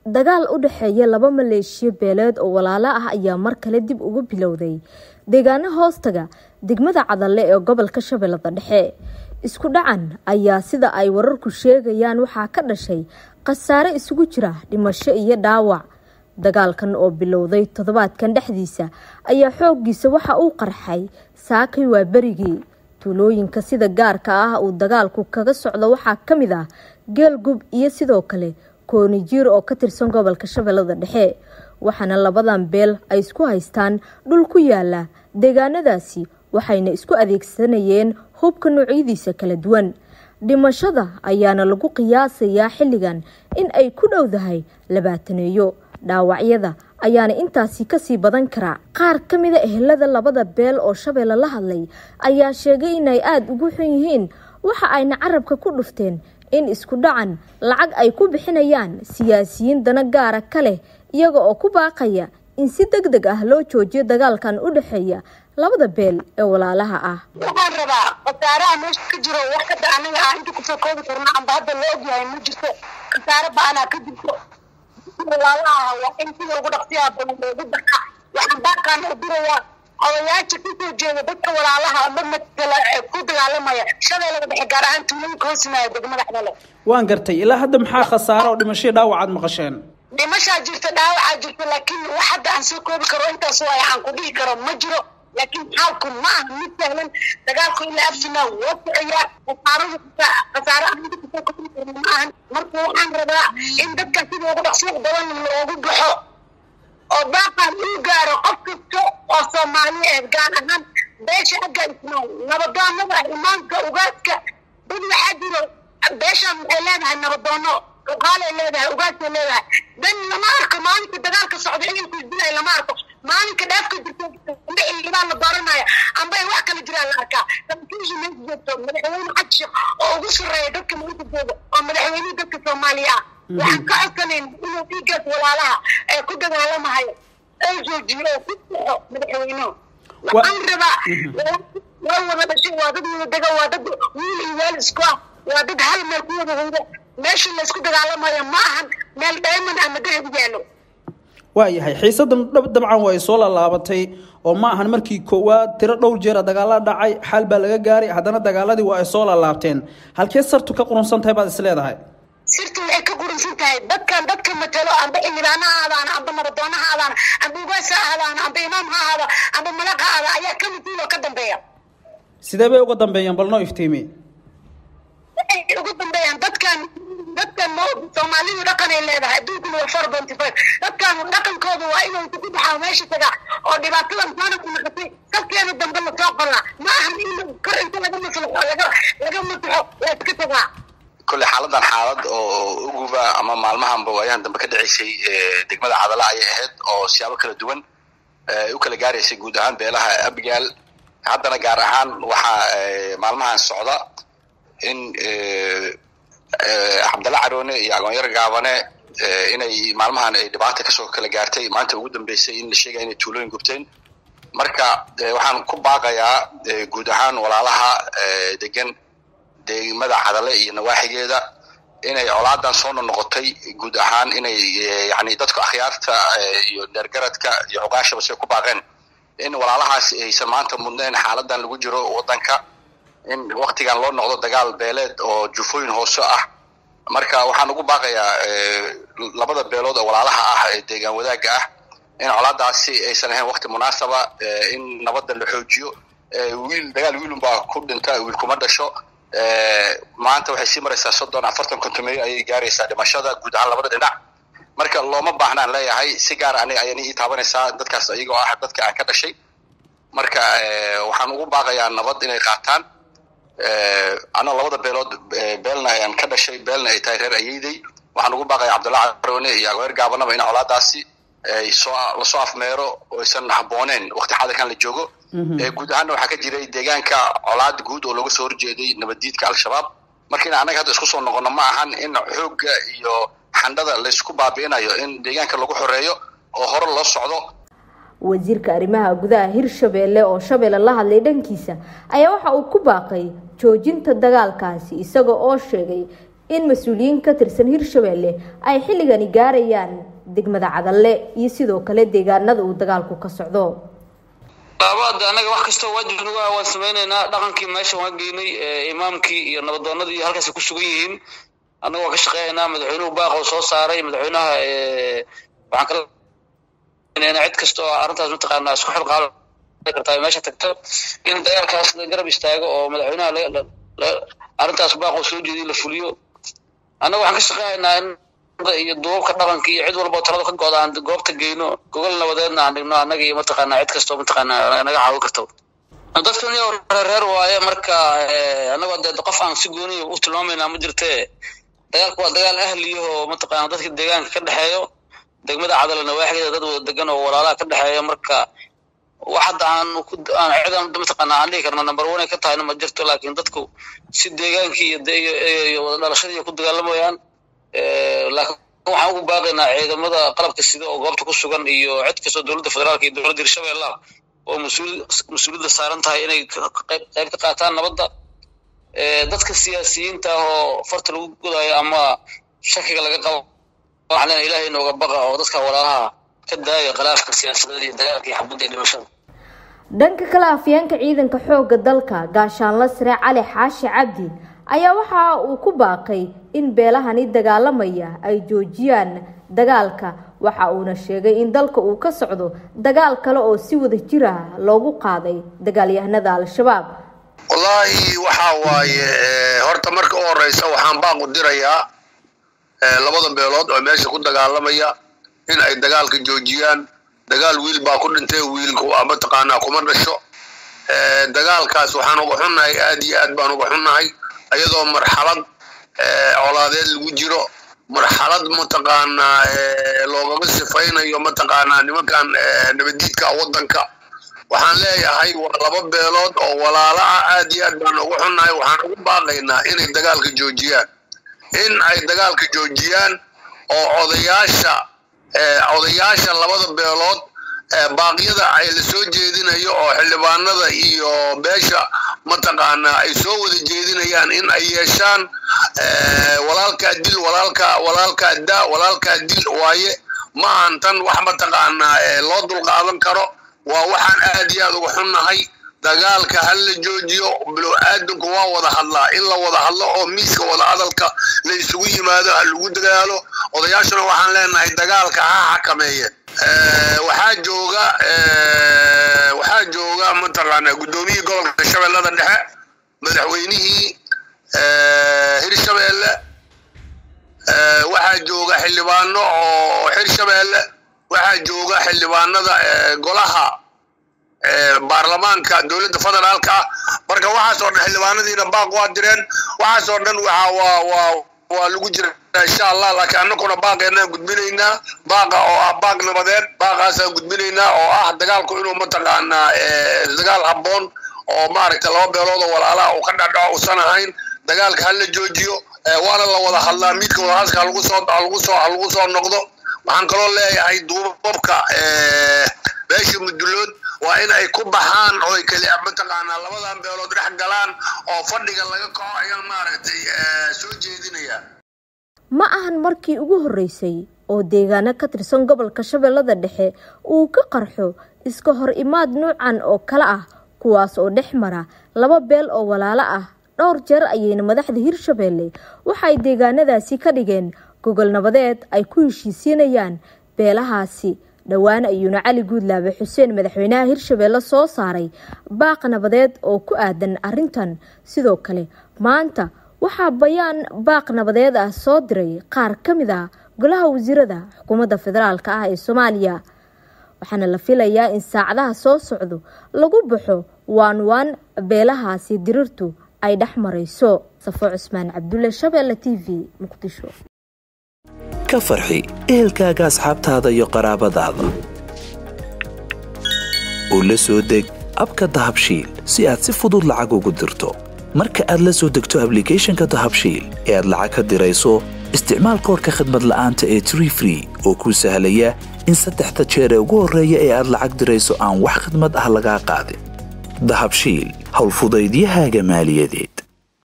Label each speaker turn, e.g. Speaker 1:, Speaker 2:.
Speaker 1: dagaal u dhexeeya laba maleeshiyo beeleed oo walaalo ah ayaa mar kale dib ugu bilowday deegaano hoostaga degmada cadalle ee gobolka shabeellada dhexe isku dhacan ayaa sida ay wararku sheegayaan waxaa ka dhashay khasaare isugu jira dhimasho iyo dhaawac dagaalkan oo bilowday toddobaadkan dhexdiisa ayaa xooggiisa waxa uu qarxay saakay waa berigii tuulooyinka sida gaarka ah uu dagaalku kaga socdo waxaa ka mid ah geelgub iyo sidoo kale koonijiir oo ka tirsan gobolka shabeellada dhexe waxaana labadan beel ay isku haystaan dhul ku yaala deegaanadaasi waxayna isku adeegsanayeen hubka noocyadiisa kala duwan dhimashada ayaana lagu qiyaasayaa xilligan in ay ku dhowdahay labaataneeyo dhaawacyada ayaana intaasi kasii badan karaa qaar ka mida ehelada labada beel oo shabeelle la hadlay ayaa sheegay inay aada ugu xun yihiin waxa ayna carabka ku dhufteen in isku dhacan lacag ay ku bixinayaan siyaasiyiin dana gaara ka leh iyaga oo ku baaqaya in si deg deg ah loo joojiyo dagaalkan u dhexeeya labada beel ee walaalaha ah
Speaker 2: waxaan rabaa khasaaraha meesha ka jiro wax kada anaga ah inta kusoo koobi karna amba hadda la ogyahay ma jirto khasaare ba-anaa ka jirto walaalaha waa in sida ugu dhaqsiyaa badan loogu daqa waxaan baaqaan u dirayaa odayaasha kasoo jeeda dadka walaalaha ama matala ku dagaalamaya shabeellada dhexe gaar ahaan tuulooyinka hoosimaaya degmada xdale
Speaker 3: waan gartay ilaa hadda maxaa khasaare oo dhimashadii dhaawacaad maqasheen
Speaker 2: dhimashaa jirta dhaawacaa jirta laakiin wax hadda aan soo koobi karo intaas waay aan ku dhihi karo ma jiro laakiin xaalku ma aha mid sahlan dagaalku ilaa absinaa waa socaya khasaaradu khasaare aan inta kusoo koobi karno ma ahan marka waxaan rabaa in dadka sida ugu dhaqsiyo badan loogu baxo oo baaqan uu gaaro qof kasta oo soomaali ah gaar ahaan beesha agga ismaan nabadoonada imaanka ugaadka dad waxaa jiro beeshaan waxay leedahay nabadoono uqaalay leedahay ugaadkay leedahay dan lama arko maalinka dagaalka socda ciidanku isdilay lama arko maalinka dheefka jirta amba xildhibaan la dooranaya amba ay wax kala jiraan la arkaa saraakiisha meesha joogto madaxweyne xaji oo ugu sarreeya dadka meesha jooga oo madaxweynihii dadka soomaaliya ah waxaan ka codsanayn inuu dhiigaas walaalaha ee ku dagaalamahayo ay joojiyo oo ku saxo madaxweynuhu waxaan rabaa waa wada dhashay waa dad wada dega waa dad wiil iyo weel isku ah waa dad hal meel ku wada hayda meesha laysku dagaalamayo ma ahan meel dayman ama dahab yaalo
Speaker 3: waayahay xiisadan dabcan way soo laalaabatay oo ma ahan markii koowaad tiro dhowr jeera dagaala dhacay xaal baa laga gaaray haddana dagaaladii waa ay soo laalaabteen halkee sartu ka qurunsan tahay baad is leedahay
Speaker 2: sirtu waxay ka qurunsan tahay dadkan dadka matalo amba xildhibaan ha ahaadaan amba nabadoon ha ahaadaan amba ugaas ha ahaadaan amba imaam ha ahaada amba malaq ha ahaada ayaa ka masuul oo ka dambeeya
Speaker 3: sidee bay uga dambeeyaan bal noo iftiimi
Speaker 2: waxay ugu dambeeyaan dadkan dadkan mo soomaalidu dhaqan ay leedahay adduunkuna waa four ponty five dadkan dhaqankooda waa inuu inta ku baxaa meesha tagaa oo dhibaatadan saana ku noqotay salkeeda dambe lasoo qollaa ma ahan in kor inta laga maslaxo laga laga masaxo waa iska tagaa
Speaker 4: kolle xaaladan xaalad oo uguba ama maalmahanba waayahan dambe ka dhaceysay degmada cadala ayay ahayd oo siyaabo kala duwan u kala gaaraysay guud ahaan beelaha abigaal haddana gaar ahaan waxaa maalmahan socda in cabdalla caroone iyo agoonyar gaabane inay maalmahan ay dhibaata kasoo kala gaartay maanta ugu dambeysay in la sheegaya inay tuulooyin gubteen marka waxaan ku baaqayaa guud ahaan walaalaha degan degmada cadale iyo nawaaxigeeda inay colaadan soo nonoqotay guud ahaan inay yani dadka akhyaarta iyo dheergaradka iyo cuqaashaba say ku baaqeen in walaalahaas aysan maanta mudneen xaaladan lagu jiro wadanka in waktigan loo noqdo dagaal beeleed oo jufooyin hoose ah marka waxaan ugu baaqayaa labada beelood oo walaalaha ah ee deegaan wadaagga ah in colaadaasi aysan ahayn wakti munaasaba in nabadda la xoojiyo wiil dagaal wiilunbaa ku dhinta wiil kuma dhasho maanta waxay sii maraysaa soddon afartan kontomeeyo ayay gaaraysaa dhimashada guud ahaan labada dhinac marka looma baahnaan leeyahay si gaar aniga ayaan ii taabanaysaa dadkaas iyagoo ah dadka aan ka dhashay marka waxaan ugu baaqayaa nabad inay qaataan anoo labada beelood beelna ayaan ka dhashay beelna ay tahay reer ayeyday waxaan ugu baaqayaa cabdulla caroone iyo agoer gaabanaba in colaadaasi soo lasoo afmeero oo aysan habooneen wakti xadirkan la joogo guud ahaanna waxaa ka jiray deegaanka colaad guud oo looga soo horjeeday nabaddiidka al-shabaab marka in annaga hadda isku soo noqono ma ahan in xoogga iyo xandhada laysku baabi'inayo in deegaanka lagu xoreeyo oo hore loo socdo
Speaker 1: wasiirka arrimaha gudaha hirshabeelle oo shabeelle la hadlay dhankiisa ayaa waxa uu ku baaqay joojinta dagaalkaasi isaga oo sheegay in mas-uuliyiin ka tirsan hirshabelle ay xilligani gaarayaan degmada cadalle iyo sidoo kale deegaanada uu dagaalku ka socdo
Speaker 5: laabaad annaga wax kastoo waajib nagu ah waan samaynaynaa dhaqankii meesha waan geynay imaamkii iyo nabadoonadii halkaas ku sugan yihiin annaga waan ka shaqeynaynaa madaxweynuhu baaqoo soo saaray madaxweynaha waxaan kala cid kasta oo arrintaas mataqaanaa isku xilqaal kartaa meesha tagto in dagaalkaas la garab istaago oo madaxweynaha arrintaas baaqoo soo jeediy la fuliyo annaga waxaan ka shaqeynaynaa in iyo duubabka dhaqanka iyo cid walba talada ka gooda aan goobta geyno gogol nabadeedna aan dhigno annaga iyo mataqaanaa cid kastoo mataqaanaa naga caawin karto dadkan iyo reer waaye marka annagoo dee qof aan si gooniya u tilmaamaynaa ma jirte dagaalku waa dagaal ahliyahoo mataqaana dadka deegaanka ka dhexeeyo degmada cadala nawaaxigeeda dad wada degan oo walaalaha ka dhexeeya marka wax hadda aan ku aan cidan mataqaana aan dhihi karno number one ay ka tahayna ma jirto laakiin dadku si deegaankii iyo iyo wada dhalashadii ku dagaalamayaan laakiin waxaan ugu baaqaynaa ciidamada qalabka sida oo goobta ku sugan iyo cid kastoo dowladda federaalka iyo dowladda hirshabeellaha oo mas-uul mas-uuliyadda saaran tahay inay qayb qayb ka qaataan nabadda dadka siyaasiyiinta ah oo farta lagu godayo ama shakiga laga qabo waxaan leenahay ilaahay inooga baqa oo dadka walaalaha ka daaya khilaafka siyaasadeed iyo dagaalka iyo xabadda iyo dhimashada
Speaker 1: dhanka kale afyeenka ciidanka xoogga dalka gaashaanla sare cali xaashi cabdi ayaa waxa uu ku baaqay in beelahani dagaalamaya ay joojiyaan dagaalka waxa uuna sheegay in dalka uu ka socdo dagaal kale oo si wada jir ah loogu qaaday dagaalyahanada al-shabaab
Speaker 6: wallaahi waxaa waaye horta marka u horeysa waxaan baaq u dirayaa labada beelood oo meesha ku dagaalamaya in ay dagaalka joojiyaan dagaal wiil baa ku dhintay wiilku mataqaanaa kuma dhasho dagaalkaas waxaan uga xunnahay aad iyo aad baan uga xunnahay iyadoo marxalad colaadeed lagu jiro marxalad mataqaanaa loogaga sifaynayo mataqaanaa nimankan nabadiidka waddanka waxaan leeyahay waa laba beelood oo walaala ah aad iyo aad baan uga xunnahay waxaan ugu baaqaynaa inay dagaalka joojiyaan in ay dagaalka joojiyaan oo odayaasha odayaasha labada beelood baaqyada ay la soo jeedinayo oo xildhibaanada iyo beesha mataqaanaa ay soo wada jeedinayaan in ay yeeshaan walaalkaa dil walaalkaa walaalkaa daa walaalkaa dil waaye ma ahan tan wax mataqaanaa loo dulqaadan karo waa waxaan aad iyo aad uga xunnahay dagaalka ha la joojiyo bilow aadanku waa wada hadlaa in la wada hadlo oo miiska wada hadalka la isugu yimaado ha lagu dagaalo odayaashuna waxaan leenahay dagaalka ha xakameeye waxaa jooga waxaa jooga mataqaanaa guddoomiyihii gobolka shabeellada dhexe madaxweynihii hirshabeelle waxaa jooga xildhibaano oo hirshabeelle waxaa jooga xildhibaanada golaha baarlamaanka dowladda federaalka ah marka waxaasoo dhan xildhibaanadiina baaq waa direen waxaasoo dhan waxaa waa waa waa lagu jira insha allah laakiin annaguna baaqeenaan gudbinaynaa baaqa oo ah baaq nabadeed baaqaasaan gudbinaynaa oo ah dagaalku inuu mataqaanaa dagaal habboon oo maaragtay laba beelood oo walaalaha uu ka dhadhaco uusan ahayn dagaalka ha la joojiyo waana la wada hadlaa miidka wadahadalka halagu soo halagu soo halagu soo noqdo waxaan kaloo leeyahay duubabka beesha mudulood waa in ay ku baxaan oo ay keli mataqaanaa labadan beelood dhex galaan oo fadhiga laga kaco ayaan maaragtay soo jeedinaya
Speaker 1: ma ahan markii ugu horreysay oo deegaano ka tirsan gobolka shabeellada dhexe uu ka qarxo iska hor imaad nuucan oo kale ah kuwaas oo dhex mara laba beel oo walaalo ah dhowr jeer ayayna madaxda hirshabeelle waxay deegaanadaasi ka dhigeen gogol nabadeed ay ku heshiisiinayaan beelahaasi dhowaan ayuuna cali guudlaabe xuseen madaxweynaha hirshabeelle soo saaray baaq nabadeed oo ku aadan arrintan sidoo kale maanta waxaa bayaan baaq nabadeed ah soo diray qaar ka mid ah golaha wasiirada xukuumadda federaalka ah ee soomaaliya waxaana la filayaa in saacadaha soo socdo lagu baxo waan waan beelahaasi dirirtu ay dhex marayso safo cusmaan cabdulle shabeelle t v muqdisho
Speaker 7: ka farxi ehelkaaga asxaabtaada iyo qaraabadaada oo la soo deg abka dahabshiil si aad si fudud lacag ugu dirto marka aad la soo degto ablicathonka dahabshiil ee aad lacag ka dirayso isticmaal koorka khadmad la'aanta ee tree free oo kuu sahlaya in saddexda jeer ee ugu horreeya ee aad lacag dirayso aan wax khadmad ah lagaa qaadin dahabshiil howlfudaydiyahaaga maaliyadeed